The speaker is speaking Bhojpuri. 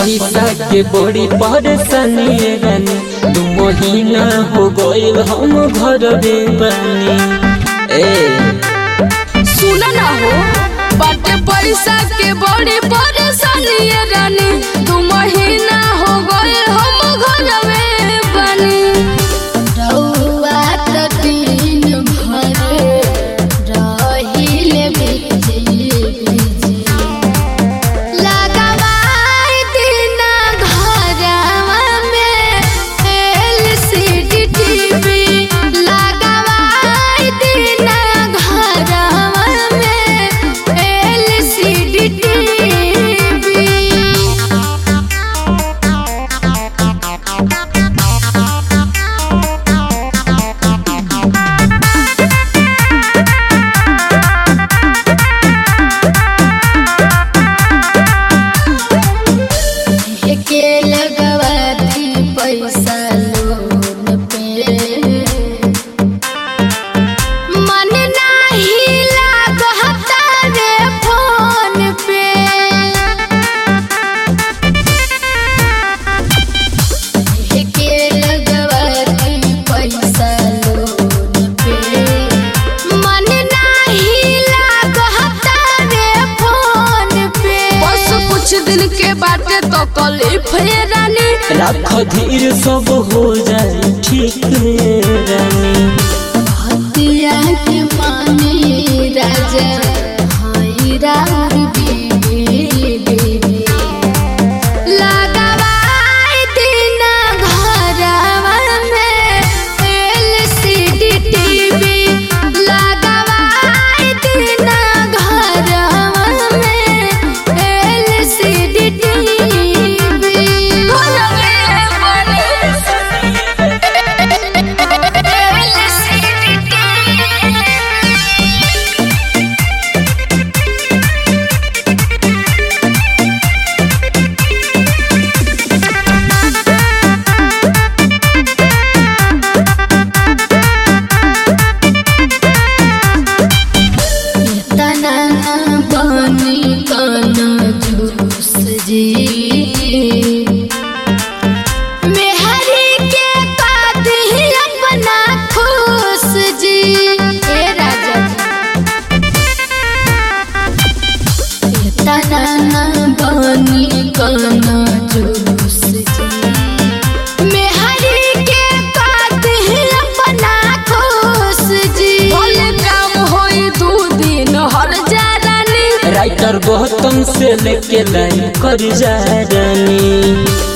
पैसा के बड़ी परेशानी रानी दू महीना हो गइल हम घर बानी ए सुना ना हो बाटे पैसा के बड़ी परेशानी ये रानी दू महीना हो गए हम घर में बनी रउआ त दिन भर रहिले बिजी बिजी लगावाई दिना घरवा में एलसीडी टीवी लगावाई दिना घरवा में एलसीडी टीवी के लगवाती पैसा लोन पे मन नाही लागता रे फोन पे के लगवाती पैसा लोन पे मन नाही लागता रे फोन पे बस कुछ दिन के बाटे तो कलिफ ये रानी राख धीर सब हो जाए ठीक रे रानी हतिया के माने राजा हाय राउर बीबी बीबी लगावाई दिना घरवा में एलसीडी टीवी लगावाई दिना घरवा में एलसीडी टीवी घर में बने एलसीडी टीवी तना बनी काना जूस जी मेहरी के कादी अपना खुश जी ए राजा जी तना बनी काना जूस जी मेहरी के कादी अपना खुश जी बोले काम होई दू दिन हर जा रानी राइटर गौतम से लेके लाइन कर जा रानी